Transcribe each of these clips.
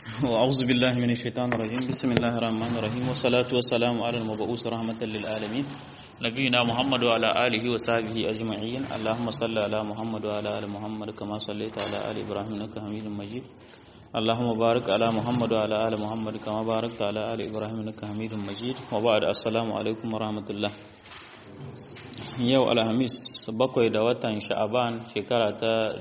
وأعوذ بالله من الشيطان الرجيم بسم الله الرحمن الرحيم والصلاة والسلام على المبعوث رحمة للعالمين نبينا محمد وعلى آله وصحبه أجمعين اللهم صل على محمد وعلى آل محمد كما صليت على آل إبراهيم إنك حميد مجيد اللهم بارك على محمد وعلى آل محمد كما باركت على آل إبراهيم إنك حميد مجيد وبعد السلام عليكم ورحمة الله yau alhamis bakwai da watan sha'aban shekara ta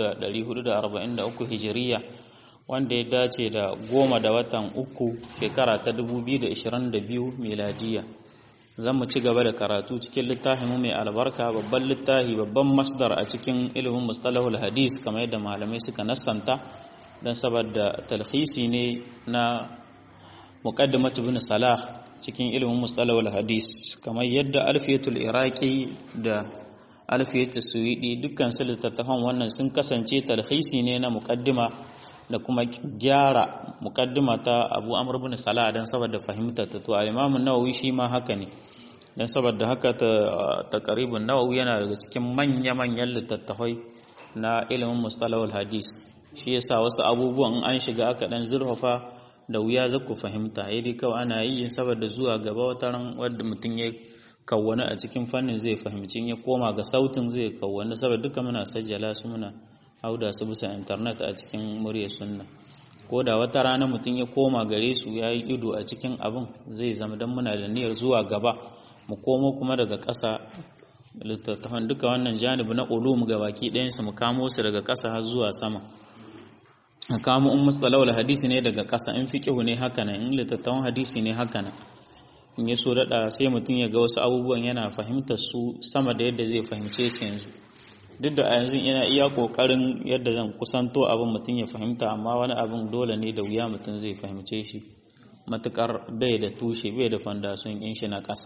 1443 hijiriya wanda ya dace da goma da watan uku shekara ta 2022 miladiya zan mu ci gaba da karatu cikin littafin mu mai albarka babban littafi babban masdar a cikin ilimin mustalahul hadis kamar yadda malamai suka nassanta don saboda talhisi ne na muqaddimat ibn salah cikin ilimin mustalahul hadis kamar yadda alfiyatul iraqi da alfiyatul suwidi dukkan su littattafan wannan sun kasance talhisi ne na muqaddima da kuma gyara muqaddima ta Abu Amr ibn Salah dan saboda fahimtar ta to Imam Nawawi shi ma haka ne dan saboda haka ta taqribun Nawawi yana daga cikin manya-manyan littattafai na ilimin mustalahul hadis shi yasa wasu abubuwan an shiga aka dan zurfafa da wuya za ku fahimta ya dai kawai ana yi saboda zuwa gaba wata ran wadda mutum ya kawwani a cikin fannin zai fahimci ya koma ga sautin zai kawwani saboda duka muna sajjala su muna hauda su bisa intanet a cikin murya sunna ko da wata rana mutum ya koma gare su ya yi ido a cikin abin zai zama don muna da niyyar zuwa gaba mu komo kuma daga ƙasa littattafan duka wannan janibi na ulum ga baki ɗayansu mu kamo su daga ƙasa har zuwa sama kamo in mustalawul hadisi ne daga ƙasa in fiqhu ne haka nan in littattafan hadisi ne haka nan in ya so daɗa sai mutum ya ga wasu abubuwan yana fahimtar su sama da yadda zai fahimce su yanzu duk da a yanzu ina iya ƙoƙarin yadda zan kusanto abin mutum ya fahimta amma wani abin dole ne da wuya mutum zai fahimce shi matuƙar bai da tushe bai da fandasun in shi na ƙasa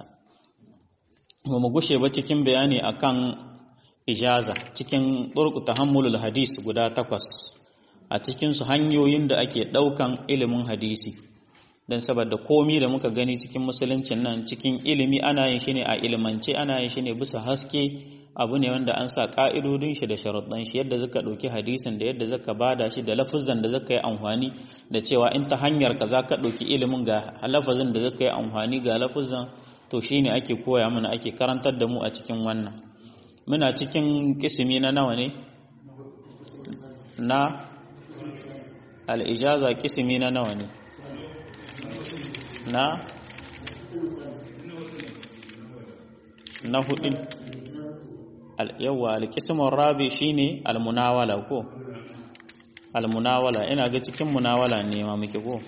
ba mu gushe ba cikin bayani akan ijaza cikin ɗurku tahammulul hadis guda takwas a cikinsu hanyoyin da ake ɗaukan ilimin hadisi don saboda komi da muka gani cikin musuluncin nan cikin ilimi ana yin shi ne a ilimance ana yin shi ne bisa haske abu ne wanda an sa ƙa'idodin shi da sharuɗan shi yadda zaka ɗauki hadisin da yadda zaka bada shi da lafuzan da zaka yi amfani da cewa in ta hanyar ka za ka ɗauki ilimin ga lafazin da zaka yi amfani ga lafuzan to shine ake koya mana ake karantar da mu a cikin wannan muna cikin kisimi na nawa ne na al'ijaza kisimi na nawa ne na na hudu yawa alkisimin rabi shine almunawala ko almunawala ina ga cikin munawala ne ma muke ko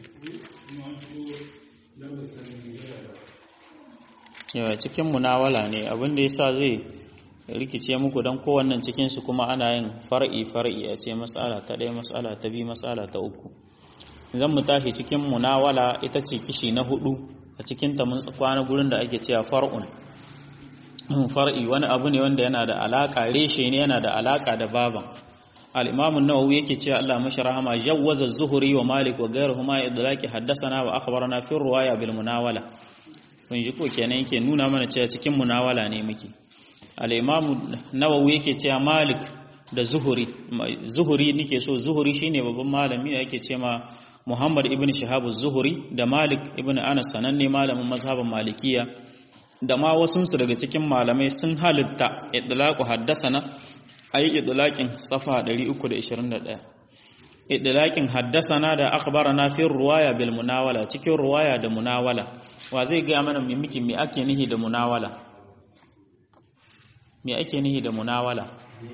yawa cikin munawala ne abinda yasa zai rikice muku don kowannan cikinsu kuma ana yin far'i far'i a ce matsala ta ɗaya matsala ta biyu matsala ta uku zan mu tashi cikin munawala ita ce kishi na hudu a cikin ta mun kwana gurin da ake cewa far'un far'i wani abu ne wanda yana da alaka reshe ne yana da alaka da baban al-imam an-nawawi yake cewa Allah mashi rahama jawwaza az-zuhri wa malik wa ghayruhuma idlaqi haddathana wa akhbarana fi riwaya bil munawala kun ji ko kenan yake nuna mana cewa cikin munawala ne muke al'imamu nawawi yake cewa malik da zuhuri zuhuri nike so zuhuri shine babban malami da yake ce ma muhammad ibn shahabu zuhuri da malik ibn anas sananne malamin mazhaban malikiya da ma wasunsu daga cikin malamai sun halitta idlaqu haddasana ayi idlaqin safa 321 idlaqin haddasana da akhbarana fi ruwaya bil munawala cikin ruwaya da munawala wa zai ga mana me muke me ake nihi da munawala me ake nihi da munawala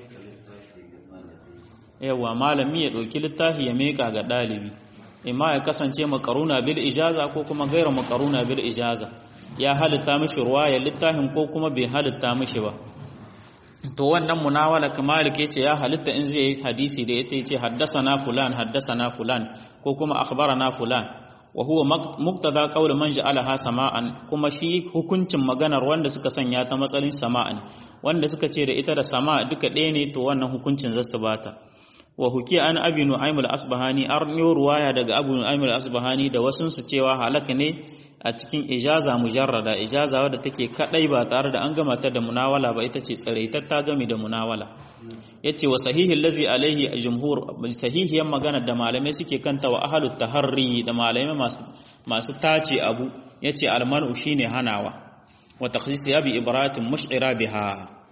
yawa malami ya ɗauki littafi ya meka ga ɗalibi imma ya kasance makaruna bil ijaza ko kuma gaira makaruna bil ijaza ya halitta mishi ruwaya littafin ko kuma bai halitta mishi ba to wannan munawala kamalik yace ya halitta in zai yi hadisi da ita yace haddasana fulan haddasana fulan ko kuma akhbarana fulan wa huwa muqtada qawl man ja'alaha sama'an kuma shi hukuncin maganar wanda suka sanya ta matsalin sama'an wanda suka ce da ita da sama duka ɗaya ne to wannan hukuncin zasu bata wa huki an abi nu'aym al-asbahani arniyo ruwaya daga abu nu'aym al-asbahani da wasun su cewa halaka ne a cikin ijaza mujarrada ijaza wadda take kadai ba tare da an gama ta da munawala ba ita ce tsaraitar ta gami da munawala yace wa sahihi allazi alaihi jumhur sahihiyan magana da malamai suke kanta wa ahlut taharri da malamai masu masu tace abu yace almanu shine hanawa wa takhsis ya bi ibaratin mush'ira biha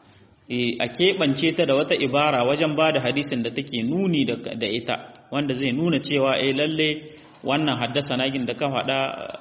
a keɓance ta da wata ibara wajen ba da hadisin da take nuni da ita wanda zai nuna cewa eh lalle wannan haddasa nagin da ka faɗa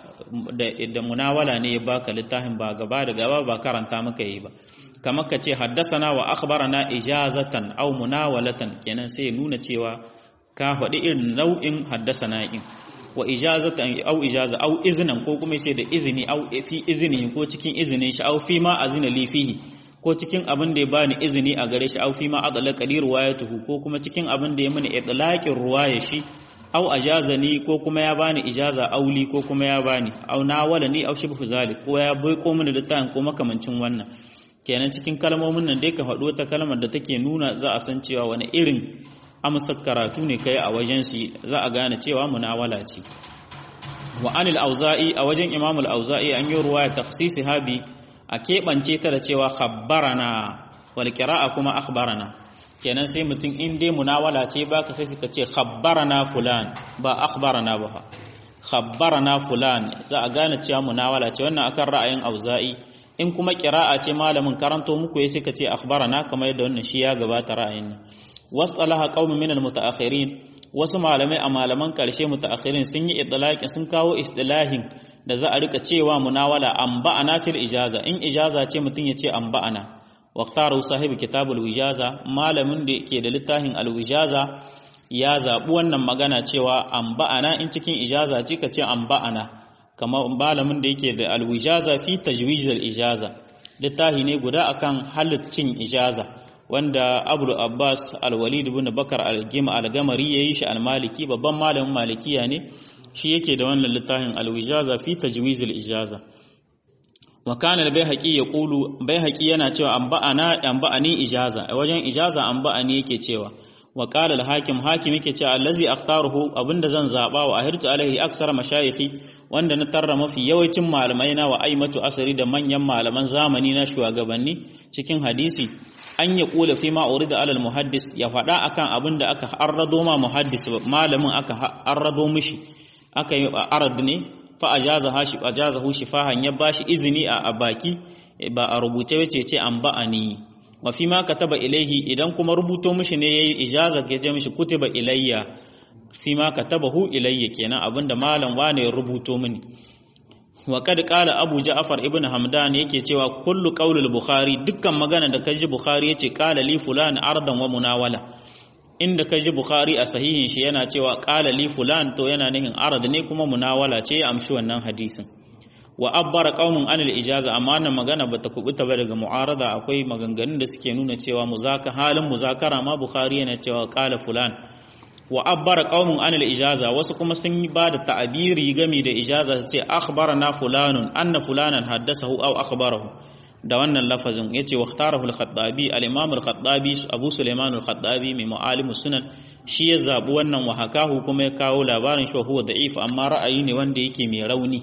da munawala ne ya baka littafin ba gaba da gaba ba karanta maka yi ba kamar ka ce haddasana wa akhbarana ijazatan aw munawalatan kenan sai nuna cewa ka faɗi irin nau'in haddasana in wa ijazatan aw ijaza aw iznan ko kuma ce da izini aw fi izini ko cikin izinin shi aw fi ma azina li fihi ko cikin abin da ya bani izini a gare shi aw fi ma adala qadir ruwayatuhu ko kuma cikin abin da ya mini itlaqin ruwaya shi aw ajazani ko kuma ya bani ijaza auli ko kuma ya bani aw nawalani aw shibhu zalik ko ya bai ko mini littafin ko makamancin wannan kenan cikin kalmomin nan dai ka faɗo ta kalmar da take nuna za a san cewa wani irin amsar karatu ne kai a wajen shi za a gane cewa munawala ce wa anil auza'i a wajen imam al-auza'i an yi ruwaya takhsisi habi a keɓance ta da cewa khabbarana wal qira'a kuma akhbarana kenan sai mutum in dai munawala ce baka sai suka ce khabbarana fulan ba akhbarana ba khabbarana fulan za a gane cewa munawala ce wannan akan ra'ayin auza'i in kuma qira'a ce malamin karanto muku ya suka ce akhbarana kamar yadda wannan shi ya gabata ra'ayin nan wasalaha qaumun min almutaakhirin wasu malamai a malaman karshe mutaakhirin sun yi idlaqin sun kawo istilahin da za a rika cewa munawala anba'ana fil ijaza in ijaza ce mutun ya ce anba'ana waqtaru sahib kitabul wijaza malamin da ke da littafin alwijaza ya zabi wannan magana cewa anba'ana in cikin ijaza ce ka ce anba'ana kamar malamin da yake da alwijaza fi tajwiz ijaza littafi ne guda akan halittin ijaza wanda abu abbas alwalid ibn bakar al-gima al-gamari yayi shi al-maliki babban malamin malikiya ne shi yake da wannan littafin al-wijaza fi tajwiz al-ijaza wa kana al-baihaqi yaqulu baihaqi yana cewa anba'ana anba'ani ijaza a wajen ijaza anba'ani yake cewa wa qala al-hakim hakim yake cewa allazi akhtaruhu abinda zan zaba wa ahirtu alaihi aksara mashayikhi wanda na tarra mafi yawancin malamai na wa aimatu asari da manyan malaman zamani na shugabanni cikin hadisi an ya kula fi ma urida alal muhaddis ya faɗa akan abin da aka arrado ma muhaddis malamin aka arrado mishi aka yi arad ne fa ajaza hashi ajaza hu shifahan ya bashi izini a baki ba a rubuce wace ce an ba'ani wa fi ma kataba ilaihi idan kuma rubuto mishi ne yayi ijaza ke ce mishi kutiba ilayya fi ma katabahu ilayya kenan abinda malam wane ya rubuto mini wa kad qala abu ja'far ibn hamdan yake cewa kullu qaulul bukhari dukkan magana da kaji bukhari yace qala li fulan ardan wa munawala inda kaji bukhari a sahihin shi yana cewa qala li fulan to yana nihin arad ne kuma munawala ce ya amshi wannan hadisin wa abbara qaumun anil ijaza amma wannan magana bata kubuta ba daga mu'arada akwai maganganun da suke nuna cewa muzaka halin muzakara ma bukhari yana cewa qala fulan wa abbara qaumun anil ijaza wasu kuma sun yi bada ta'abiri gami da ijaza su ce akhbarana fulanun anna fulanan haddasahu aw akhbarahu da wannan lafazin yace waqtarahu al-khattabi al-imam al-khattabi abu sulaiman al-khattabi mai mu'alimu sunan shi ya zabi wannan wa hakahu kuma ya kawo labarin shi huwa da'if amma ra'ayi ne wanda yake mai rauni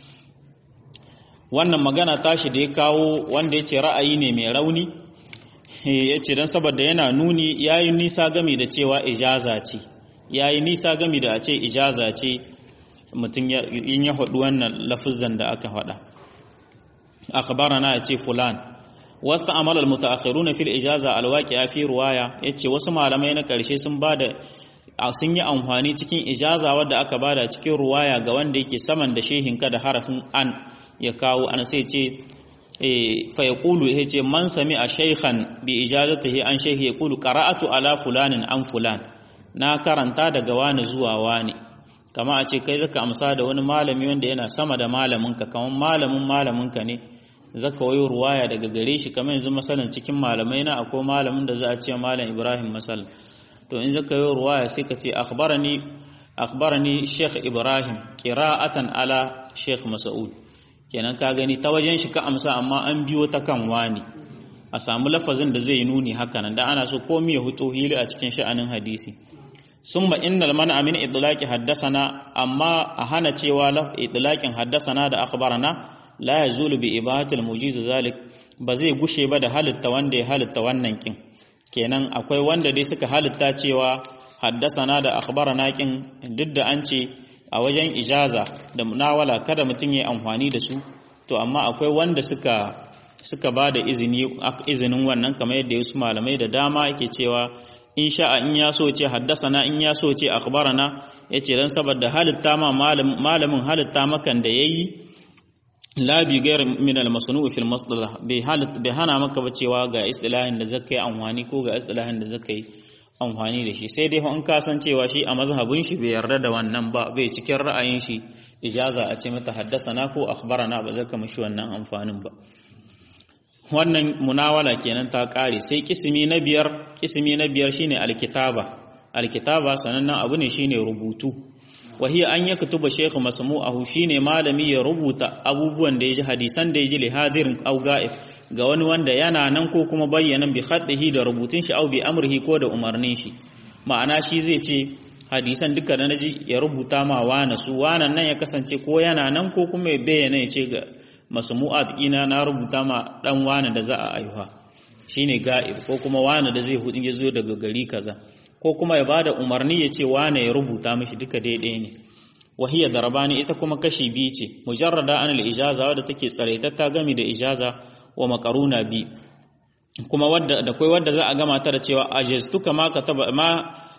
wannan magana tashi da ya kawo wanda yace ra'ayi ne mai rauni yace dan saboda yana nuni yayi nisa gami da cewa ijaza ce ya yi nisa gami da a ce ijaza ce mutum in ya haɗu wannan lafizan da aka haɗa akhbarana ya ce fulan wasu amalar mutaakhiruna fil ijaza alwaqi'a fi ruwaya yace wasu malamai na ƙarshe sun bada sun yi amfani cikin ijaza wadda aka bada cikin ruwaya ga wanda yake saman da shehinka da harafin an ya kawo an sai ce fa yaqulu yace man sami a shaykhan bi ijazatihi an shaykhi yaqulu qara'atu ala fulanin an fulan na karanta daga wani zuwa wani kama a ce kai zaka amsa da wani malami wanda yana sama da malaminka kamar malamin malaminka ne zaka wayo ruwaya daga gare shi kamar yanzu masalan cikin malamai na akwai malamin da za a ce malam Ibrahim masal to in zaka yi ruwaya sai ka ce akhbarani akhbarani Sheikh Ibrahim qira'atan ala Sheikh Mas'ud kenan ka gani ta wajen shi ka amsa amma an biyo ta kan wani a samu lafazin da zai nuni hakanan da ana so komai ya huto hili a cikin sha'anin hadisi summa innal man'a min idlaqi haddasana amma a hana cewa laf idlaqin haddasana da akhbarana la yazulu bi ibahatil mujiz zalik ba zai gushe ba da halitta wanda ya halitta wannan kin kenan akwai wanda dai suka halitta cewa haddasana da akhbarana kin duk da an ce a wajen ijaza da munawala kada mutum ya amfani da su to amma akwai wanda suka suka ba da izini izinin wannan kamar yadda wasu malamai da dama yake cewa in sha'a in ya so ce haddasana in ya so ce akhbarana yace dan saboda halitta ma malamin halitta makan da yayi la bi gair min al masnu fi al masdalah bai halit bai hana maka ba cewa ga istilahin da zakai amfani ko ga istilahin da zakai amfani da shi sai dai in ka san cewa shi a mazhabin shi bai yarda da wannan ba bai cikin ra'ayin shi ijaza a ce mata haddasana ko akhbarana ba zaka mishi wannan amfanin ba wannan munawala kenan ta kare sai kisimi na biyar kisimi na biyar shine alkitaba alkitaba sanannen abu ne shine rubutu wahiya an yaktuba shaykh masmu'ahu shine malami ya rubuta abubuwan da yaji hadisan da yaji lihadirin au ga'ib ga wani wanda yana nan ko kuma bayyana bi khaddihi da rubutun shi au bi amrihi ko da umarnin shi ma'ana shi zai ce hadisan duka da naji ya rubuta ma wana su wanan nan ya kasance ko yana nan ko kuma ya bayyana ya ce ga masmu'at ina na rubuta ma dan wana da za a aihuwa shine ga'ib ko kuma wana da zai hudin ya zo daga gari kaza ko kuma ya bada umarni ya ce wana ya rubuta mishi duka daidai ne wahiya darabani ita kuma kashi biyu ce mujarrada an al-ijaza wadda take tsaraitatta gami da ijaza wa makaruna bi kuma wadda da kai wadda za a gama ta da cewa ajaztuka ma kataba ma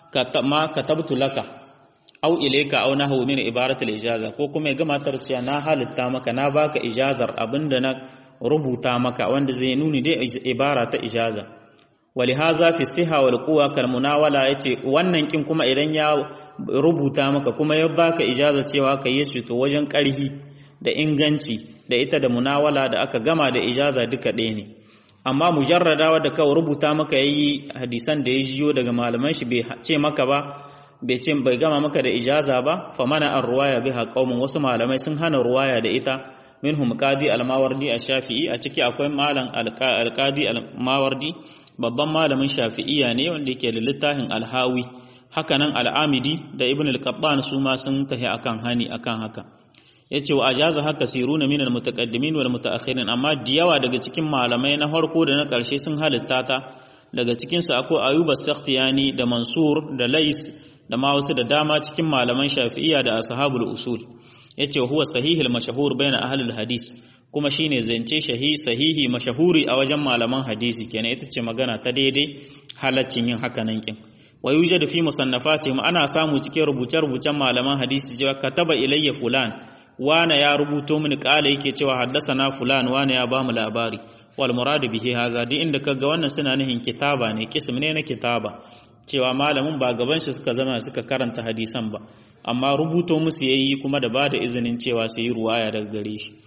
ma katabtu laka aw ilayka aw nahu min ibarat al-ijaza ko kuma ya gama ta da cewa na halitta maka na baka ijazar abinda na rubuta maka wanda zai nuni dai ibara ta ijaza walihaza fi siha wal quwa kal munawala yace wannan kin kuma idan ya rubuta maka kuma ya baka ijaza cewa ka yi shi to wajen karhi da inganci da ita da munawala da aka gama da ijaza duka ɗaya ne amma mujarrada wadda kawai rubuta maka yayi hadisan da ya jiyo daga malaman shi bai ce maka ba bai ce bai gama maka da ijaza ba fa mana an ruwaya biha qaumun wasu malamai sun hana ruwaya da ita minhum qadi al-mawardi ash-shafi'i a ciki akwai malam al-qadi al-mawardi babban malamin shafi'iyya ne wanda yake da littafin al-hawi hakanan al-amidi da ibn al-qattan su ma sun tahi akan hani akan haka yace wa ajaza haka siruna min al-mutaqaddimin wal mutaakhirin amma diyawa daga cikin malamai na farko da na karshe sun halitta ta daga cikin su akwai ayuba sakhtiyani da mansur da lais da ma wasu da dama cikin malaman shafi'iyya da ashabul usul yace huwa sahihul mashhur baina ahlul hadis kuma shine zance shahi sahihi mashahuri a wajen malaman hadisi kenan ita ce magana ta daidai halaccin yin haka nan kin wa yujadu fi musannafatihim ana samu cikin rubuce-rubucen malaman hadisi cewa kataba ilayya fulan wana ya rubuto mini kala yake cewa haddasana fulan wana ya bamu labari wal muradu bihi haza duk inda kaga wannan suna nihin kitaba ne kism ne na kitaba cewa malamin ba gaban shi suka zama suka karanta hadisan ba amma rubuto musu yayi kuma da bada izinin cewa su yi ruwaya daga gare shi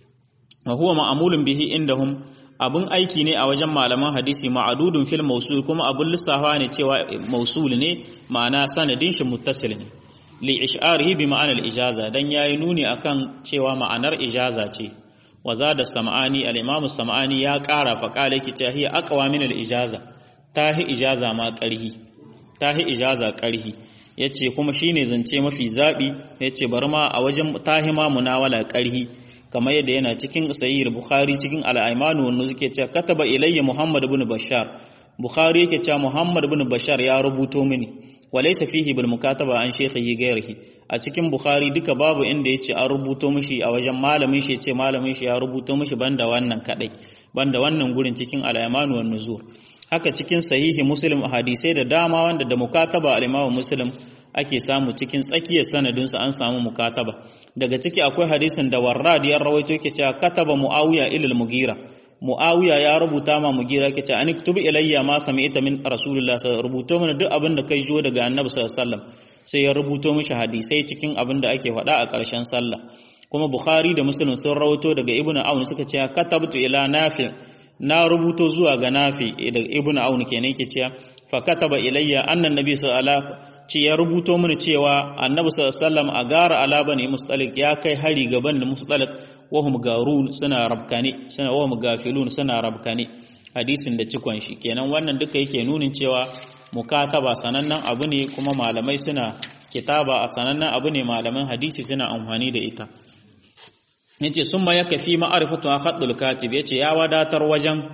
wa huwa ma'amulun bihi indahum abun aiki ne a wajen malaman hadisi ma'adudun fil mausul kuma abun lissafa ne cewa mausul ne ma'ana sanadin shi muttasil ne li ish'arihi bi ma'anar ijaza dan yayi nuni akan cewa ma'anar ijaza ce wa zada sam'ani al-imam sam'ani ya ƙara fa qala ki ta hiya aqwa min al-ijaza tahi ijaza ma ƙarhi tahi ijaza ƙarhi yace kuma shine zance mafi zabi yace bari ma a wajen tahi ma munawala ƙarhi kamar yadda yana cikin sahih bukhari cikin al-aymanu wannan suke cewa kataba ilayya muhammad ibn bashar bukhari yake cewa muhammad ibn bashar ya rubuto mini walaysa fihi bil mukataba an shaykhihi ghayrihi a cikin bukhari duka babu inda yace an rubuto mishi a wajen malamin shi yace malamin shi ya rubuto mishi banda wannan kadai banda wannan gurin cikin al-aymanu wan nuzur haka cikin sahihi muslim hadisai da dama wanda da mukataba al-imamu muslim ake samu cikin tsakiyar sanadinsu an samu mukataba daga ciki akwai hadisin da warrad ya rawaito yake cewa kataba muawiya ilal mugira muawiya ya rubuta ma mugira yake cewa aniktubu ilayya ma sami'ta min rasulullah sallallahu rubuto mana duk abin da kai jo daga annabi sallallahu alaihi wasallam sai ya rubuto mishi hadisai cikin abin da ake faɗa a ƙarshen sallah kuma bukhari da muslim sun rawaito daga ibnu aun suka ce katabtu ila nafi na rubuto zuwa ga nafi daga ibnu aun kenan yake cewa fa kataba ilayya annan nabi sallallahu ce ya rubuto mini cewa annabi sallallahu a gara ala bani mustalik ya kai hari gaban da mustalik wahum garun suna rabkani suna wahum gafilun suna rabkani hadisin da cikon shi kenan wannan duka yake nunin cewa mukataba sanannen abu ne kuma malamai suna kitaba a sanannen abu ne malaman hadisi suna amfani da ita yace summa yakafi ma'rifatu khaddul katib yace ya wadatar wajen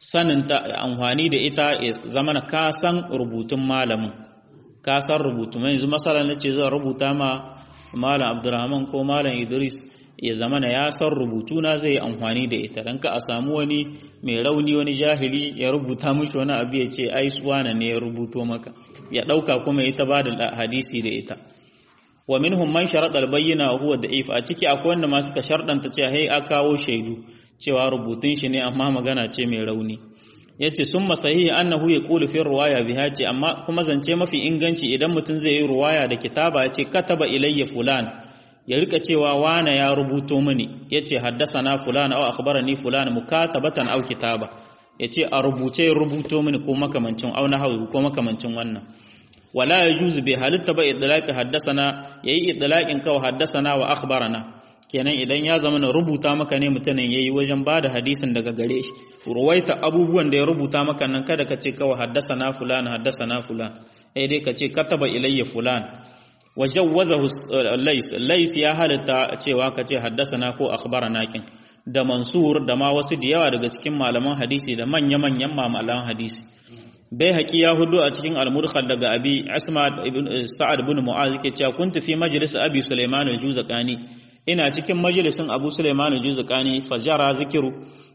sanin ta amfani da ita ya zamana ka san rubutun malamin ka san rubutu mai yanzu masala na ce zan rubuta ma malam abdurrahman ko malam idris ya zamana ya san rubutu na zai amfani da ita dan ka a samu wani mai rauni wani jahili ya rubuta mishi wani abu ya ce ai suwana ne ya rubuto maka ya dauka kuma ya ta bada hadisi da ita wa minhum man sharada al-bayyina wa huwa da'if a ciki akwai wanda ma suka shardanta cewa hey a kawo shaidu cewa rubutun shi ne amma magana ce mai rauni yace summa sahihi annahu yaqulu fi riwaya biha ce amma kuma zance mafi inganci idan mutum zai yi riwaya da kitaba yace kataba ilayya fulan ya rika cewa wana ya rubuto mini yace haddasana fulan aw akhbarani fulan mukatabatan aw kitaba yace a rubuce rubuto mini ko makamancin aw nahwu ko makamancin wannan wala yajuzu bi halitta ba idlaqi haddasana yayi idlaqin kawa haddasana wa akhbarana kenan idan ya zama na rubuta maka ne mutumin yayi wajen bada hadisin daga gare shi ruwaita abubuwan da ya rubuta maka nan kada ka ce kawai haddasana fulan haddasana fulan sai dai ka ce kataba ilayya fulan wajawwazahu lays lays ya halitta cewa ka ce haddasana ko akhbarana kin da mansur da ma wasu da yawa daga cikin malaman hadisi da manya-manyan malaman hadisi bai haƙi ya hudu a cikin al-mudkhal daga abi asma ibn sa'ad ibn mu'az yake cewa kuntu fi majlis abi sulaiman al-juzaqani ina cikin majalisin abu sulaiman al-juzaqani fajara zikiru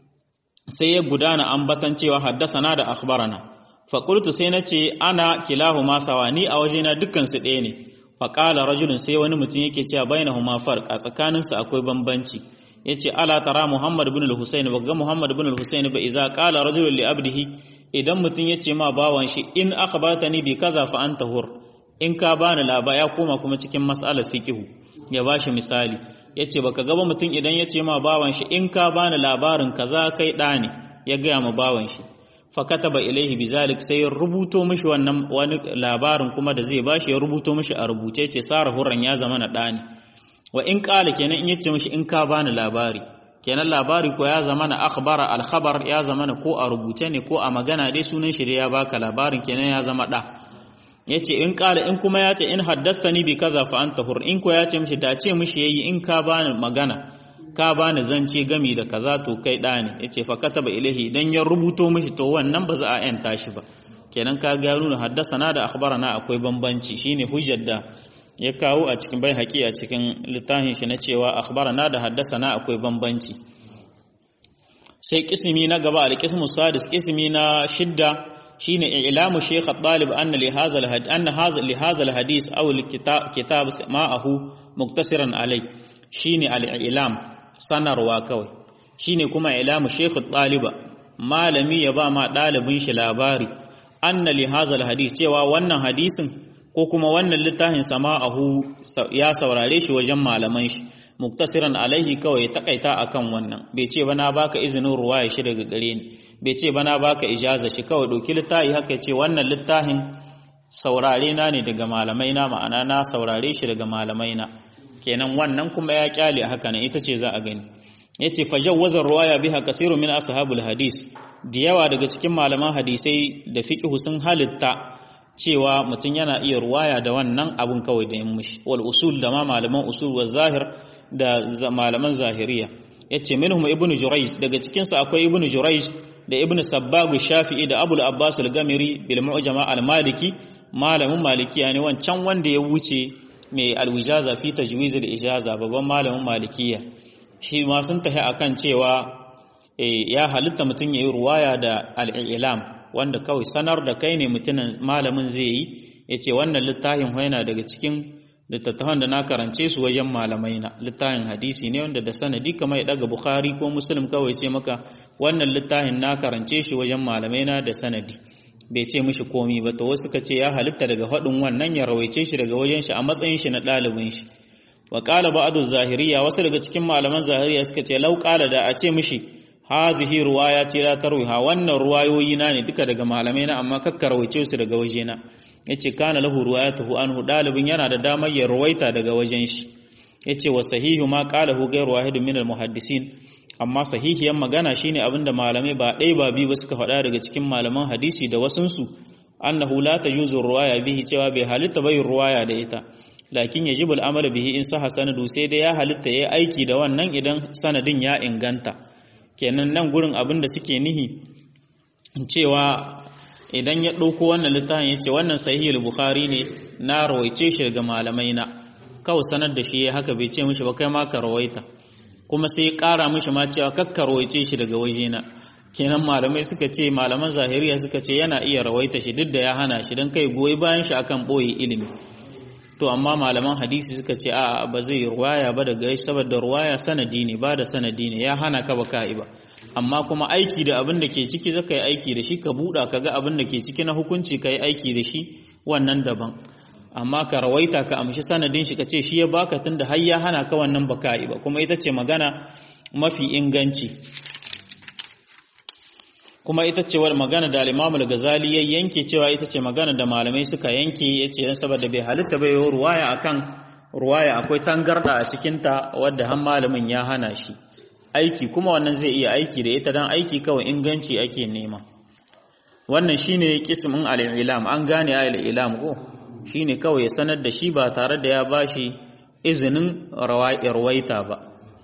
sai ya gudana ambatan cewa haddasana da akhbarana fa qultu sai nace ana kilahuma sawani a wajena dukkan su ɗaya ne fa qala rajulun sai wani mutum yake cewa bainahuma farq a tsakaninsu akwai bambanci yace ala tara muhammad ibn al-husayn ba ga muhammad ibn al-husayn ba idza qala rajulun li abdihi idan mutum yace ma bawan shi in akhbartani bi kaza fa anta hur in ka bani laba ya koma kuma cikin mas'alar fiqhu ya bashi misali yace baka ga ba mutum idan yace ma bawan shi in ka bani labarin kaza kai da ne ya ga ma bawan shi fa kataba ilaihi bizalik sai ya rubuto mishi wannan wani labarin kuma da zai bashi ya rubuto mishi a rubuce ce sara hurran ya zama na da ne wa in ƙala kenan in yace mishi in ka bani labari kenan labari ko ya zama na akhbara al-khabar ya zama na ko a rubuce ne ko a magana dai sunan shi ya baka labarin kenan ya zama da yace in ƙala in kuma yace in haddastani bi kaza fa anta hur in ko yace mishi da ce mishi yayi in ka bani magana ka bani zance gami da kaza to kai da ne yace fa kataba ilahi idan ya rubuto mishi to wannan ba za a yanta shi ba kenan ka ga nuna haddasana da akhbarana akwai bambanci shine hujjar da ya kawo a cikin bai haƙi a cikin littafin shi na cewa akhbarana da haddasana akwai bambanci sai kismi na gaba al-qismu sadis kismi na shidda shine ilamu shaykh at-talib anna li hadha al-had anna hadha li hadha al-hadith aw al-kitab ma'ahu muktasiran alai shine al-ilam sanarwa kawai shine kuma ilamu shaykh at-taliba malami ya ba ma dalibin shi labari anna li hadha al-hadith cewa wannan hadisin ko kuma wannan littafin sama'ahu ya saurare shi wajen malaman shi muktasiran alaihi kawai takaita akan wannan bai ce bana baka izinin ruwaya shi daga gare ni bai ce bana baka ijaza shi kawai doki littafi haka ce wannan littafin saurare na ne daga malamai na ma'ana na saurare shi daga malamai na kenan wannan kuma ya kyale haka nan ita ce za a gani yace fajawwaza ruwaya biha kasiru min ashabul hadis da yawa daga cikin malaman hadisai da fiqh sun halitta cewa mutum yana iya ruwaya da wannan abun kawai da yin mushi wal usul da ma malaman usul wa zahir da malaman zahiriya yace minhum ibnu jurayj daga cikin su akwai ibnu jurayj da ibnu sabbag shafi'i da abul abbas al-gamiri bil mu'jama al-maliki malamin malikiya ne wancan wanda ya wuce mai al-wijaza fi tajwiz al-ijaza babban malamin malikiya shi ma sun tafi akan cewa ya halitta mutum yayi ruwaya da al-i'lam wanda kawai sanar da kai ne mutumin malamin zai yi ya ce wannan littafin yana daga cikin littattafan da na karance su wajen malamai na littafin hadisi ne wanda da sanadi kamar ya daga bukhari ko muslim kawai ce maka wannan littafin na karance shi wajen malamai na da sanadi bai ce mishi komi ba to wasu ka ce ya halitta daga faɗin wannan ya rawaice shi daga wajen shi a matsayin shi na ɗalibin shi wa qala ba'du zahiriya wasu daga cikin malaman zahiriya suka ce lau qala da a ce mishi hazihi ruwaya ce la tarwiha wannan ruwayoyi na ne duka daga malamai na amma kakkarwaice su daga wajena yace kana lahu ruwayatuhu anhu dalibin yana da damar ya ruwaita daga wajen shi yace wa sahihu ma qalahu ghayru wahidin min almuhaddisin amma sahihiyan magana shine abinda malamai ba ɗaya ba biyu ba suka faɗa daga cikin malaman hadisi da wasunsu annahu la tajuzu ruwaya bihi cewa bai halitta bai ruwaya da ita lakin yajibu al'amal bihi in saha sanadu sai dai ya halitta yayi aiki da wannan idan sanadin ya inganta kenan nan gurin abin da suke nihi cewa idan ya ɗauko wannan littafin ya ce wannan sahihul bukhari ne na rawaice shi daga malamai na kawai sanar da shi ya haka bai ce mishi ba kai ma ka rawaita kuma sai ya ƙara mishi ma cewa kakka rawaice shi daga wajena kenan malamai suka ce malaman zahiriya suka ce yana iya rawaita shi duk da ya hana shi don kai goyi bayan shi akan ɓoye ilimi to amma malaman hadisi suka ce a ba zai ruwaya ba daga shi saboda ruwaya sanadi ne ba da sanadi ne ya hana ka ba ka'i ba amma kuma aiki da abin da ke ciki zaka yi aiki da shi ka buɗa ka ga abin da ke ciki na hukunci ka yi aiki da shi wannan daban amma ka rawaita ka amshi sanadin shi ka ce shi ya baka tunda har ya hana ka wannan ba ka'i ba kuma ita ce magana mafi inganci kuma ita ce wani magana da al-Imam al-Ghazali ya yanke cewa ita ce magana da malamai suka yanke yace dan saboda bai halitta bai yi ruwaya akan ruwaya akwai tangarda a cikin ta wadda har malamin ya hana shi aiki kuma wannan zai iya aiki da ita dan aiki kawai inganci ake nema wannan shine kismin al-ilam an gane al-ilam ko shine kawai ya sanar da shi ba tare da ya bashi izinin rawaita ba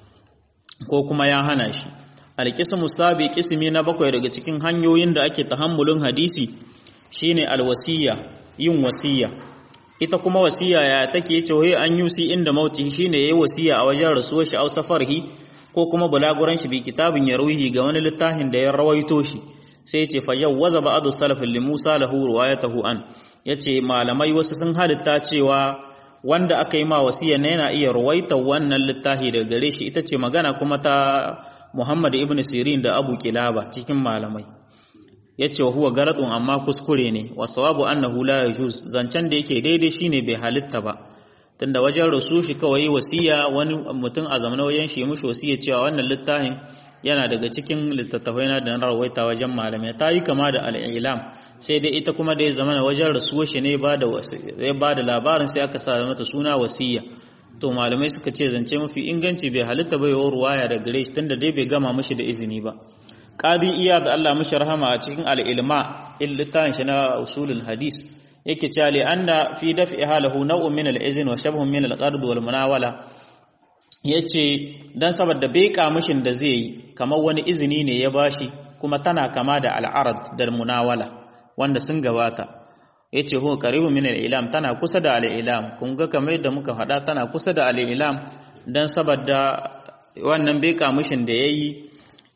ko kuma ya hana shi alƙismu sabi ƙismi na bakwai daga cikin hanyoyin da ake tahammulin hadisi shine alwasiya yin wasiya ita kuma wasiya ya take cewa an yusi inda mauti shine yayi wasiya a wajen rasuwar shi au safarhi ko kuma bulaguran shi bi kitabin ya ruhi ga wani littafin da ya rawaito shi sai ya ce fa yawwaza ba'du salaf li Musa lahu riwayatahu an yace malamai wasu sun halitta cewa wanda aka yi ma wasiya ne yana iya ruwaita wannan littafi daga gare shi ita ce magana kuma ta Muhammad ibn Sirin da Abu Kilaba cikin malamai yace wa huwa garatun amma kuskure ne wa sawabu annahu la yajuz zancen da yake daidai shine bai halitta ba tunda wajen rasu shi kawai wasiya wani mutum a zamanin wajen shi mushi wasiya cewa wannan littafin yana daga cikin littattafai na da na rawaita wajen malamai ta yi kama da al'ilam sai dai ita kuma da ya zama wajen rasuwar shi ne ya ba da labarin sai aka sa mata suna wasiya to malamai suka ce zance mafi inganci bai halitta bai yawar ruwaya da gare shi tunda dai bai gama mashi da izini ba qadi iya da Allah mashi rahama a cikin al-ilma littafin shi na usulul hadis yake cewa li anna fi daf'i halahu naw'un min al-izn wa shabhun min al-qard wal munawala yace dan saboda bai kamushin da zai yi kamar wani izini ne ya bashi kuma tana kama da al-arad da munawala wanda sun gabata yace huwa qaribu min al-ilam tana kusa da al-ilam kun ga kamar yadda muka faɗa tana kusa da al-ilam dan saboda wannan bai kamushin da yayi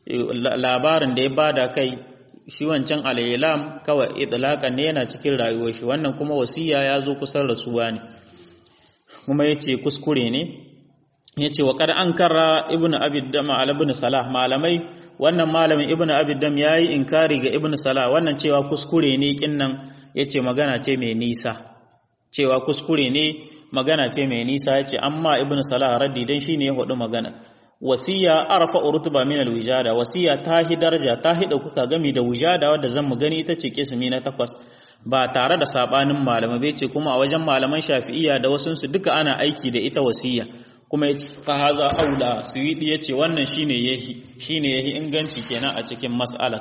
labarin da ya bada kai shi wancan al-ilam kawai idlaqan ne yana cikin rayuwar shi wannan kuma wasiya ya zo kusan rasuwa ne kuma yace kuskure ne yace wa qad ankara ibnu abi dam ala ibn salah malamai wannan malamin ibnu abi dam yayi inkari ga ibnu salah wannan cewa kuskure ne kinnan yace magana ce mai nisa cewa kuskure ne magana ce mai nisa yace amma ibnu salah raddi dan shine ya hudu magana wasiya arfa urtuba min alwijada wasiya ta hi daraja ta hi dauka gami da wujada wadda zan mu gani ita ce kismi na takwas ba tare da sabanin malama bai ce kuma a wajen malaman shafi'iyya da wasun su duka ana aiki da ita wasiya kuma ya fa haza aula suwidi yace wannan shine yahi shine yahi inganci kenan a cikin mas'ala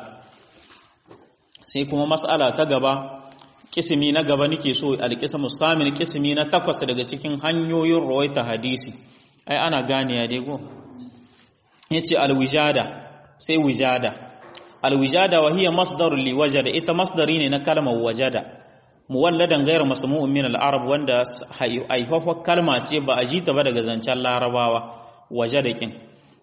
sai kuma mas'ala ta gaba kismi na gaba nake so alqismu samin kismi na takwas daga cikin hanyoyin rawaita hadisi ai ana gane ya dai go yace alwijada sai wijada alwijada wa hiya masdar li wajada ita masdari ne na kalmar wajada muwalladan ghayr masmu'un min al-arab wanda aihuwa kalma ce ba a jita ba daga zancen larabawa wajada kin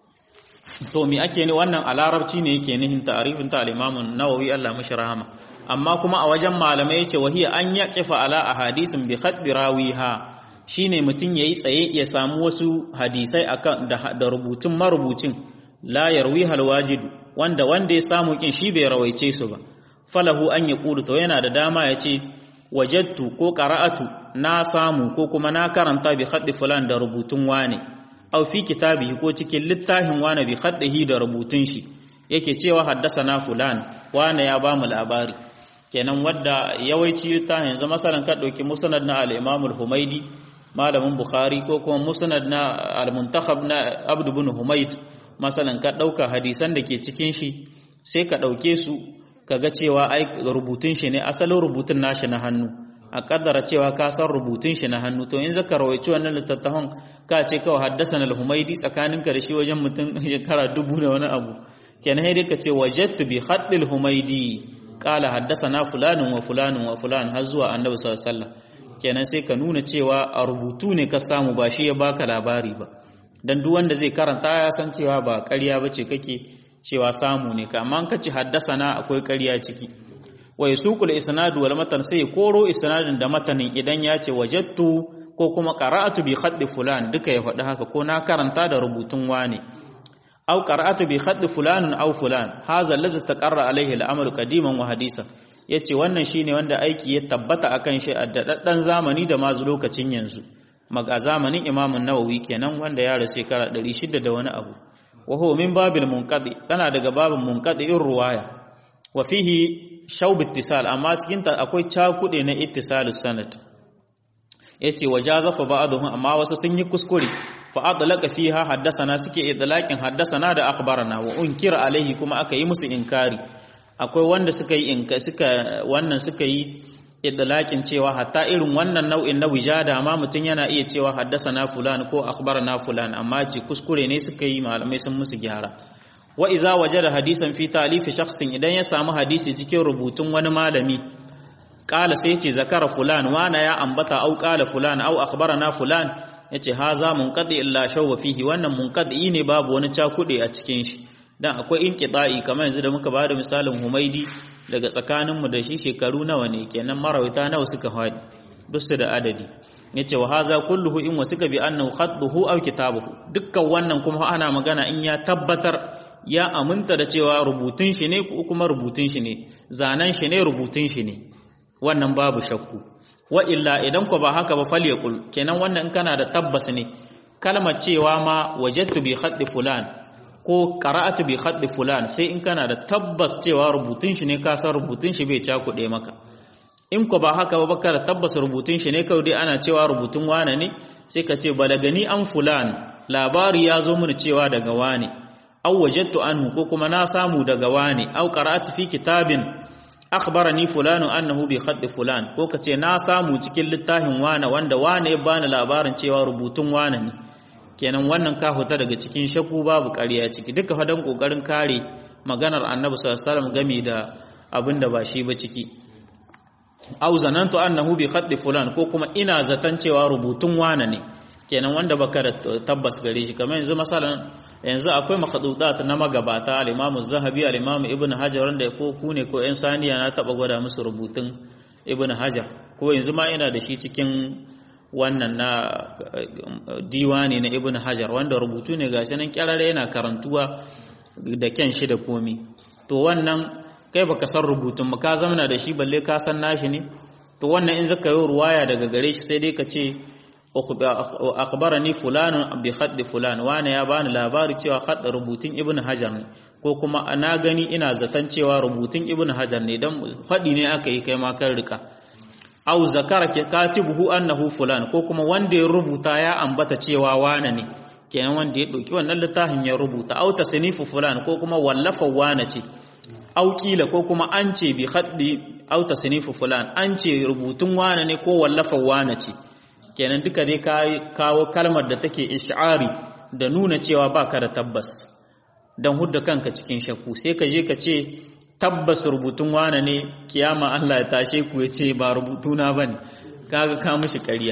to me ake ne wannan a larabci ne yake nihin ta'rifin ta al-imam an-nawawi Allah mashi rahama amma kuma a wajen malamai yace wa hiya an yaqifa ala ahadisin bi khaddi rawiha shine mutum yayi tsaye ya samu wasu hadisai akan da rubutun marubucin la yarwi hal wajid wanda wanda ya samu kin shi bai rawaice su ba falahu an yaqulu to yana da dama ya ce wajadtu ko qara'atu na samu ko kuma na karanta bi khaddi fulan da rubutun wane aw fi kitabihi ko cikin littafin wane bi khaddihi da rubutun shi yake cewa haddasa fulan wane ya ba mu labari kenan wadda yawanci littafin yanzu masalan ka dauki musnad na al-imam al-humaidi malamin bukhari ko kuma musnad na al-muntakhab na abd ibn humaid masalan ka dauka hadisan da ke cikin shi sai ka dauke su kaga cewa ai rubutun shi ne asalin rubutun nashi na hannu a kaddara cewa ka san rubutun shi na hannu to in zaka rawaici wannan littattafan ka ce kawai haddasan al-humaidi tsakaninka da shi wajen mutum shekara dubu da wani abu kenan sai dai ka ce wajadtu bi khaddil humaidi qala haddathana fulanun wa fulanun wa fulan har zuwa annabi sallallahu alaihi wasallam kenan sai ka nuna cewa a rubutu ne ka samu ba shi ya baka labari ba dan duk wanda zai karanta ya san cewa ba ƙarya bace kake cewa samu ne ka amma ka ci haddasana akwai ƙarya ciki wa yasuqul isnadu wal matan sai koro isnadin da matanin idan ya ce wajattu ko kuma qara'atu bi khaddi fulan duka ya faɗi haka ko na karanta da rubutun wane aw qara'atu bi khaddi fulanun aw fulan hadha allazi taqarra alaihi al-amalu qadiman wa hadisan yace wannan shine wanda aiki ya tabbata akan shi a dadaddan zamani da ma lokacin yanzu maga zamanin Imam Nawawi kenan wanda ya rasu shekara 600 da wani abu wa huwa min babil munqadi kana daga babin munqadi'in ruwaya wa fihi shawb ittisal amma cikin ta akwai cakude na ittisalus sanad yace wajazafa ba'dhum amma wasu sun yi kuskure fa adlaqa fiha haddathana suke idlaqin haddathana da akhbarana wa unkira alaihi kuma aka yi musu inkari akwai wanda suka yi inka suka wannan suka yi idlaqin cewa hatta irin wannan nau'in na wijada ma mutun yana iya cewa haddathana fulan ko akhbarana fulan amma ce kuskure ne suka yi malamai sun musu gyara wa iza wajada hadisan fi ta'lif shakhsin idan ya samu hadisi cikin rubutun wani malami qala sai ce zakara fulan wana ya ambata au qala fulan au akhbarana fulan yace haza munqadi illa shawwa fihi wannan munqadi ne babu wani cakude a cikin shi dan akwai inqita'i kamar yanzu da muka bada misalin Humaidi daga tsakaninmu da shi shekaru nawa ne kenan marawita nawa suka fadi bisu da adadi yace wa haza kulluhu in wasika bi annahu khadduhu aw kitabuhu dukkan wannan kuma ana magana in ya tabbatar ya aminta da cewa rubutun shi ne ko kuma rubutun shi ne zanen shi ne rubutun shi ne wannan babu shakku wa illa idan ko ba haka ba falyakul kenan wannan in kana da tabbas ne kalmar cewa ma wajadtu bi khaddi fulan ko qara'atu bi khaddi fulan sai in kana da tabbas cewa rubutun shi ne ka san rubutun shi bai cakuɗe maka in ko ba haka ba baka da tabbas rubutun shi ne kawai dai ana cewa rubutun wane ne sai ka ce balagani an fulan labari ya zo mini cewa daga wane aw wajadtu anhu ko kuma na samu daga wane aw qara'atu fi kitabin akhbarani fulanu annahu bi khadd fulan ko kace na samu cikin littafin wane wanda wane ya bani labarin cewa rubutun wane ne kenan wannan ka huta daga cikin shakku babu ƙarya ciki duka fadan kokarin kare maganar annabi sallallahu alaihi wasallam game da abinda ba shi ba ciki aw zanantu annahu bi khadd fulan ko kuma ina zatan cewa rubutun wane ne kenan wanda baka da tabbas gare shi kamar yanzu masalan yanzu akwai makhdudat na magabata al-Imam Az-Zahabi al-Imam Ibn Hajar wanda ko ku ne ko ƴan saniya na taba gwada musu rubutun Ibn Hajar ko yanzu ma ina da shi cikin wannan na diwani na Ibn Hajar wanda rubutu ne gashi nan kyarare yana karantuwa da kyan shi da komi to wannan kai baka san rubutun ka zamana da shi balle ka san nashi ne to wannan in zaka yi ruwaya daga gare shi sai dai ka ce akhbarani fulanun bi khadd fulan wani ya bani labari cewa khadd rubutun ibnu hajar ne ko kuma na gani ina zaton cewa rubutun ibnu hajar ne dan fadi ne aka yi kai ma kan rika au zakara katibuhu annahu fulan ko kuma wanda ya rubuta ya ambata cewa wane ne kenan wanda ya dauki wannan littafin ya rubuta au tasnifu fulan ko kuma wallafa wane ce au kila ko kuma an ce bi khaddi au tasnifu fulan an ce rubutun wane ne ko wallafa wane ce kenan duka dai ka kawo kalmar da take ish'ari da nuna cewa baka da tabbas dan hudda kanka cikin shakku sai ka je ka ce tabbas rubutun wane ne kiyama Allah ya tashe ku ya ce ba rubutuna bane kaga ka mishi ƙarya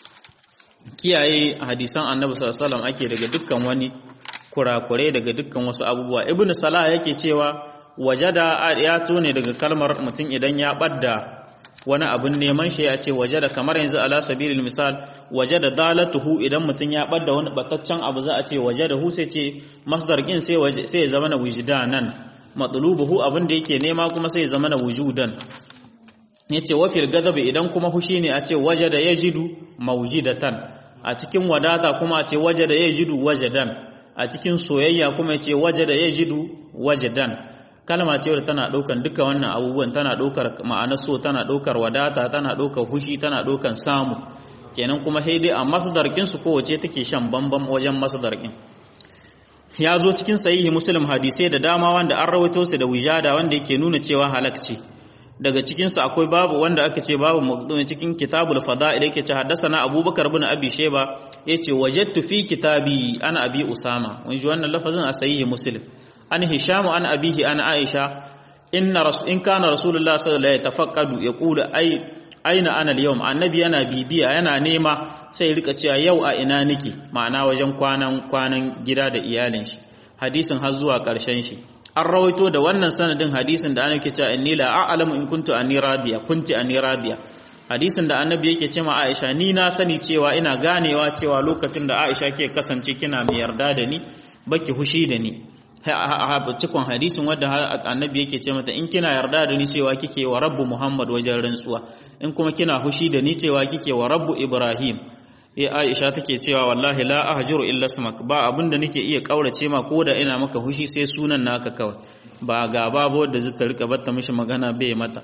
kiyaye hadisan annabi sallallahu alaihi wasallam ake daga dukkan wani kurakure daga dukkan wasu abubuwa ibnu salah yake cewa wajada ya tone daga kalmar mutum idan ya badda wani abin neman shi ya ce wajada kamar yanzu ala sabilil misal wajada dalatuhu idan mutum ya badda wani bataccen abu za a ce wajada hu sai ce masdar kin sai sai ya zama na wujdanan matlubuhu abin da yake nema kuma sai ya zama na wujudan yace wa fil gadabi idan kuma hushi ne a ce wajada yajidu mawjidatan a cikin wadata kuma a ce wajada yajidu wajadan a cikin soyayya kuma ce wajada yajidu wajadan kalma ce wadda tana ɗaukar duka wannan abubuwan tana ɗaukar ma'anar so tana ɗaukar wadata tana ɗaukar hushi tana ɗaukar samu kenan kuma sai dai a masdarkin su kowace take shan bambam wajen masdarkin ya zo cikin sahihi muslim hadisai da dama wanda an rawaito su da wijada wanda yake nuna cewa halak ce daga cikin su akwai babu wanda aka ce babu maqdumi cikin kitabul fada'il yake ce haddathana abubakar ibn abi shayba yace wajadtu fi kitabi ana abi usama wani wannan lafazin a sahihi muslim an hishamu an abihi an aisha inna rasul in kana rasulullah sallallahu alaihi tafaqqadu yaqulu ay aina ana al-yawm annabi yana bibiya yana nema sai rika cewa yau a ina nake ma'ana wajen kwanan kwanan gida da iyalin shi hadisin har zuwa karshen shi an rawaito da wannan sanadin hadisin da annabi ke cewa inni la a'lamu in kuntu anni radiya kunti anni radiya hadisin da annabi yake ce ma Aisha ni na sani cewa ina ganewa cewa lokacin da Aisha ke kasance kina mai yarda da ni baki hushi da ni cikon hadisin wadda annabi yake ce mata in kina yarda da ni cewa kike wa rabbu Muhammad wajen rantsuwa in kuma kina hushi da ni cewa kike wa rabbu Ibrahim eh Aisha take cewa wallahi la ahjuru illa ismak ba abinda nake iya kaurace ma ko da ina maka hushi sai sunan naka kawai ba gaba ba wadda zai ta rika batta mishi magana bai mata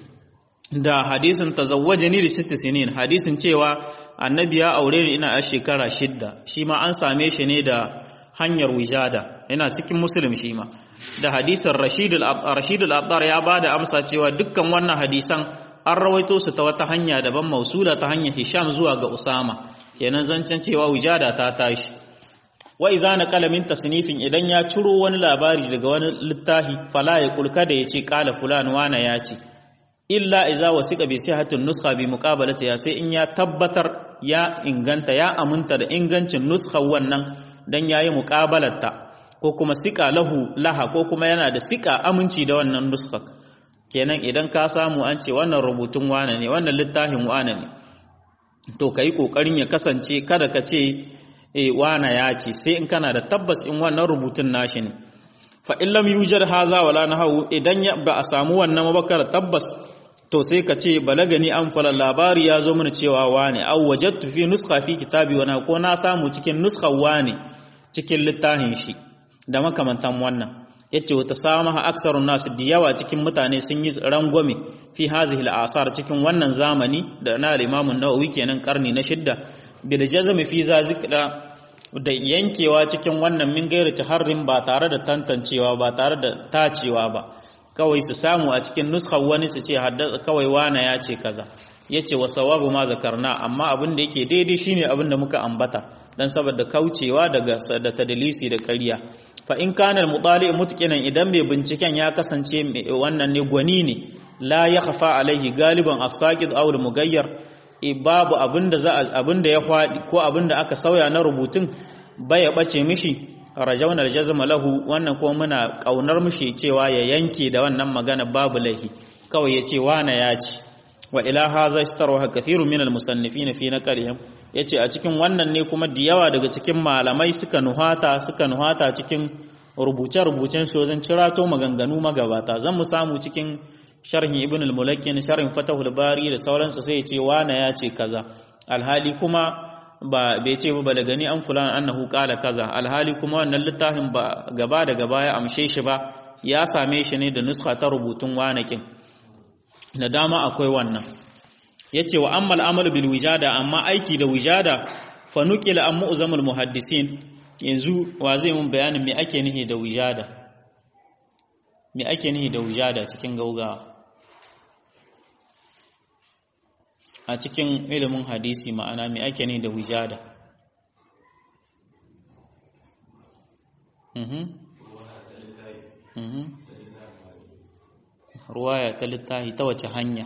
da hadisin tazawwajani li sitti sinin hadisin cewa annabi ya aure ni ina a shekara shidda shi ma an same shi ne da hanyar wijada yana cikin muslim shi ma da hadisin rashid al-abdar ya bada amsa cewa dukkan wannan hadisan an rawaito su ta wata hanya daban mausula ta hanyar hisham zuwa ga usama kenan zancen cewa wijada ta tashi wa iza na kalamin tasnifin idan ya ciro wani labari daga wani littafi fala ya kulka da ya ce kala fulan wana ya ce illa iza wasiqa bi sihatin nuskha bi muqabalati ya sai in ya tabbatar ya inganta ya aminta da ingancin nuskha wannan dan yayi muqabalarta ko kuma sika lahu laha ko kuma yana da sika aminci da wannan nuskha kenan idan ka samu an ce wannan rubutun wane ne wannan littafin wane ne to kai kokarin ya kasance kada ka ce eh wana ya ce sai in kana da tabbas in wannan rubutun nashi ne fa in lam yujad haza wala nahu idan ba a samu wannan mabakar tabbas to sai ka ce balagani an fara labari ya zo mana cewa wane aw wajadtu fi nuskha fi kitabi wana ko na samu cikin nuskha wane cikin littafin shi da makamantan wannan yace wata samaha aksarun nas diyawa cikin mutane sun yi rangwame fi hazihi al-asar cikin wannan zamani da na al-Imam an-Nawawi kenan karni na shidda bil jazm fi zazikda da yankewa cikin wannan min gairi taharrin ba tare da tantancewa ba tare da tacewa ba kawai su samu a cikin nuskar wani su ce haddasa kawai wana ya ce kaza yace wa sawabu ma zakarna amma abin da yake daidai shine abin da muka ambata dan saboda kaucewa daga da tadlisi da ƙarya fa in kana al-mutali mutqinan idan bai binciken ya kasance wannan ne gwani ne la yakhfa alaihi galiban as-saqid aw al-mughayyar babu abinda za abinda ya fadi ko abinda aka sauya na rubutun baya bace mishi rajawna al-jazm lahu wannan kuma muna kaunar mishi cewa ya yanke da wannan magana babu lahi kawai yace wana ya ci wa ila hadha istarwa kathirun min al-musannifin fi naqlihim yace a cikin wannan ne kuma da yawa daga cikin malamai suka nuhata suka nuhata cikin rubuce-rubucen su wajen cirato maganganu magabata zan mu samu cikin sharhin ibn al-mulakkin sharhin fatahul bari da sauransu sai ya ce wana ya ce kaza alhali kuma ba bai ce ba balagani an kula annahu qala kaza alhali kuma wannan littafin ba gaba da gaba ya amshe shi ba ya same shi ne da nuskha ta rubutun wanakin da dama akwai wannan yace wa ammal amalu bil wijada amma aiki da wijada fa nuqila an mu'zamul muhaddisin yanzu wa zai mun bayanin me ake nihi da wijada me ake nihi da wijada cikin gaugawa a cikin ilimin hadisi ma'ana me ake nihi da wijada mhm mhm ruwaya ta littahi ta wace hanya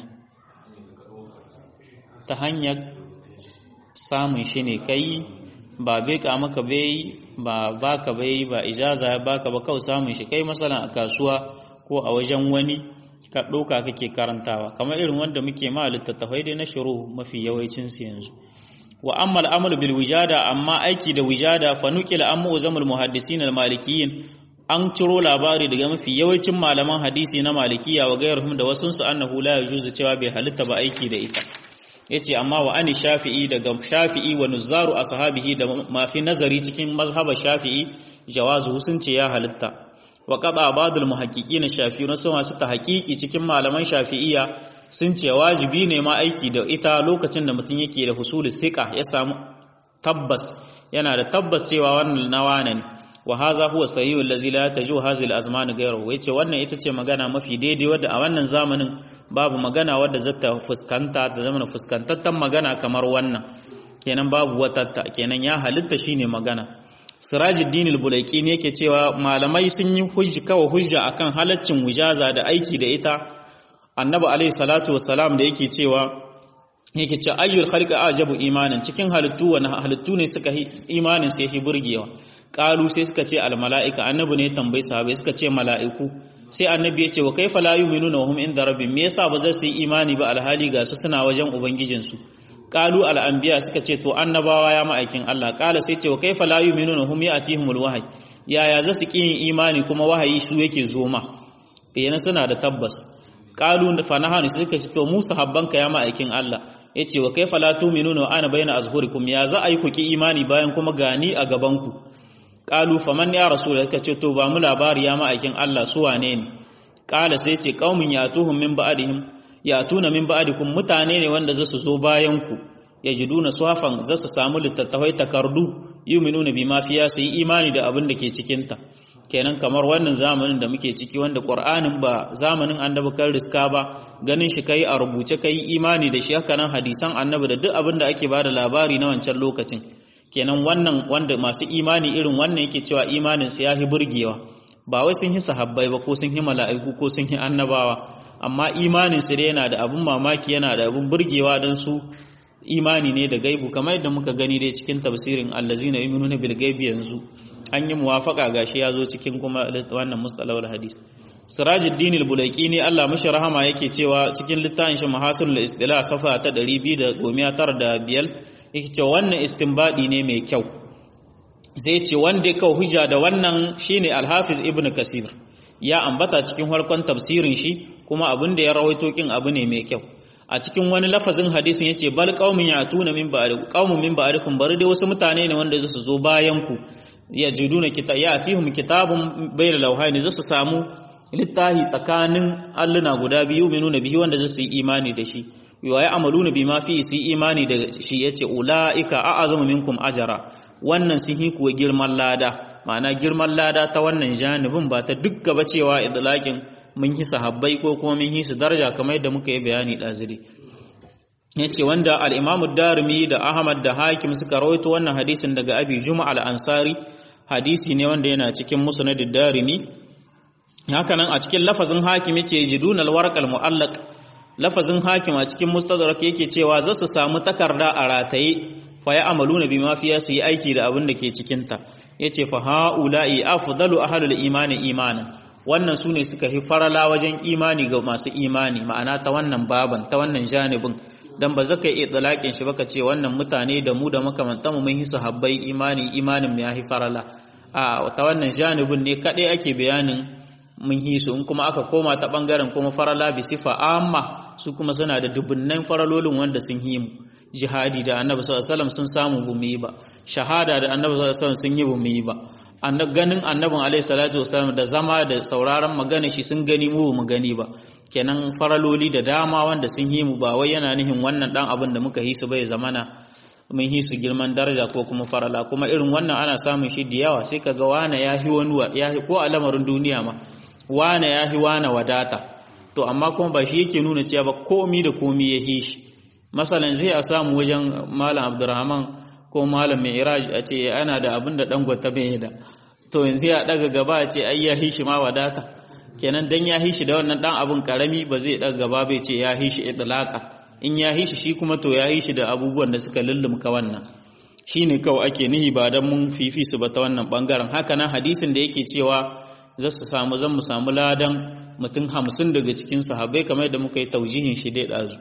ta hanyar samun shi ne kai ba beka maka bai ba baka bai ba ijaza ya baka ba kawai samun shi kai masalan a kasuwa ko a wajen wani ka ɗauka kake karantawa kamar irin wanda muke ma littattafai dai na shuru mafi yawancin su yanzu wa amma al'amal bil wijada amma aiki da wijada fa nuqila amma uzamul muhaddisin al malikiyyin an ciro labari daga mafi yawancin malaman hadisi na malikiya wa gairuhum da wasunsu annahu la yajuzu cewa bai halitta ba aiki da ita yace amma wa ani shafi'i daga shafi'i wa nuzzaru ashabihi da mafi nazari cikin mazhaba shafi'i jawazu sun ce ya halitta wa qada ba'dul muhaqqiqin shafi'i na sama suka haƙiƙi cikin malaman shafi'iyya sun ce wajibi ne ma aiki da ita lokacin da mutum yake da husul thiqa ya samu tabbas yana da tabbas cewa wannan nawa ne wa haza huwa sahihu allazi la taju hazil azman ghayru yace wannan ita ce magana mafi daidai wadda a wannan zamanin babu magana wadda zata fuskanta ta zama fuskantattan magana kamar wannan kenan babu wata kenan ya halitta shine magana Sirajuddin al-Bulaiki ne yake cewa malamai sun yi hujja kawa hujja akan halaccin wujaza da aiki da ita annabi alaihi salatu wassalam da yake cewa yake ce ayyul khalqi ajabu imanin cikin halittu wani halittu ne suka imanin sai hi burgewa qalu sai suka ce al malaika annabi ne tambayi sahabbai suka ce mala'iku sai annabi ya ce wa kaifa la yu'minuna hum inda rabbihim me yasa ba za su yi imani ba alhali ga su suna wajen ubangijin su qalu al anbiya suka ce to annabawa ya ma'aikin Allah qala sai ce wa kaifa la yu'minuna hum ya'tihimul wahyi yaya za su ki yin imani kuma wahayi su yake zo ma yana suna da tabbas qalu fa nahanu suka ce to mu sahabbanka ya ma'aikin Allah yace wa kaifa la tu'minuna wa ana bayna azhurikum ya za a yi ku ki imani bayan kuma gani a gaban ku qalu faman ya rasul suka ce to ba mu labari ya ma'aikin Allah su wane ne qala sai ce qaumin yatuhum min ba'dihim yatuna min ba'dikum mutane ne wanda za su zo bayan ku yajiduna suhafan za su samu littattafai takardu yu'minuna bima fiya su yi imani da abin da ke cikin ta kenan kamar wannan zamanin da muke ciki wanda ƙur'anin ba zamanin annabi kan riska ba ganin shi kai a rubuce kai imani da shi haka nan hadisan annabi da duk abin da ake bada labari na wancan lokacin kenan wannan wanda masu imani irin wannan yake cewa imanin su yahi burgewa ba wai sun yi sahabbai ba ko sun yi mala'iku ko sun yi annabawa amma imanin su dai yana da abin mamaki yana da abin burgewa don su imani ne da gaibu kamar yadda muka gani dai cikin tafsirin allazina yu'minuna bil gaibi yanzu an yi muwafaka gashi ya zo cikin kuma wannan mustalahul hadis sirajuddin al-bulaiki ne Allah mashi rahama yake cewa cikin littafin shi mahasul istilah safa ta 295 yake cewa wannan istinbadi ne mai kyau sai ce wanda ka hujja da wannan shine al-hafiz ibnu kasir ya ambata cikin harkon tafsirin shi kuma abin da ya rawaito kin abu ne mai kyau a cikin wani lafazin hadisin yace bal qaumin yatuna min ba'dikum qaumun min ba'dikum bari dai wasu mutane ne wanda su zo bayan ku ya jiduna kita ya atihum kitabun bayna lawhaini zasu samu littahi tsakanin alluna guda biyu minuna bihi wanda zasu yi imani da shi wa ya amaluna bima fi su imani da shi yace ulaika a'azamu minkum ajara wannan sun yi kuwa girman lada ma'ana girman lada ta wannan janibin ba ta duk gaba cewa idlaqin mun yi sahabbai ko kuma mun yi su daraja kamar yadda muka yi bayani daziri yace wanda al-Imam darimi da Ahmad da Hakim suka rawaito wannan hadisin daga Abi Juma al-Ansari hadisi ne wanda yana cikin Musnad ad-Darimi haka nan a cikin lafazin Hakim yace jidun al-warq al-mu'allaq lafazin Hakim a cikin Mustadrak yake cewa za su samu takarda a rataye fa ya amaluna bima fiya su yi aiki da abin da ke cikin ta yace fa haula'i afdalu ahlul imani imanan wannan su ne suka fi farala wajen imani ga masu imani ma'ana ta wannan baban ta wannan janibin dan ba zaka iya tsalakin shi baka ce wannan mutane da mu da makamantan mu mun yi sahabbai imani imanin mu yahi farala a ta wannan janibin ne kadai ake bayanin mun yi su in kuma aka koma ta bangaren kuma farala bi sifa amma su kuma suna da dubunnan faralolin wanda sun yi mu jihadi da annabi sallallahu alaihi wasallam sun samu bu mu yi ba shahada da annabi sallallahu alaihi wasallam sun yi bu mu yi ba ganin annabin alaihi salatu wasallam da zama da sauraron magana shi sun gani mu mu gani ba kenan faraloli da dama wanda sun yi mu ba wai yana nihin wannan dan abin da muka hisu bai zamana mun hisu girman daraja ko kuma farala kuma irin wannan ana samun shi da yawa sai kaga wane ya hi wani ya ko a lamarin duniya ma wane ya hi wane wadata to amma kuma ba shi yake nuna cewa ba komi da komi ya hi shi masalan zai a samu wajen malam abdurrahman ko malam mai iraj a ce ana da abin da dangwata bai da to yanzu ya daga gaba a ce ai ya hishi ma wadata kenan dan ya hishi da wannan dan abin karami ba zai daga gaba bai ce ya hishi idlaka in ya hishi shi kuma to ya hishi da abubuwan da suka lullumka wannan shine kawai ake nihi ba dan mun fifi su ba ta wannan bangaren haka nan hadisin da yake cewa za su samu zan mu samu ladan mutum hamsin daga cikin sahabbai kamar yadda muka yi taujihin shi dai dazu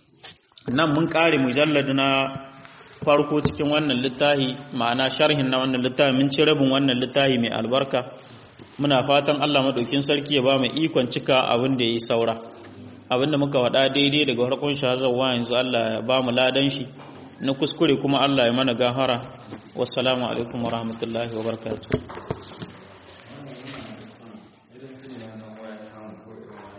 nan mun kare mujallad na farko cikin wannan littafi ma'ana sharhin na wannan littafi mun ci rabin wannan littafi mai albarka muna fatan Allah madaukin sarki ya ba mu ikon cika abin da yayi saura abin da muka wada daidai daga farkon shazawa yanzu Allah ya ba mu ladan shi na kuskure kuma Allah ya mana gahara wassalamu alaikum warahmatullahi wabarakatuh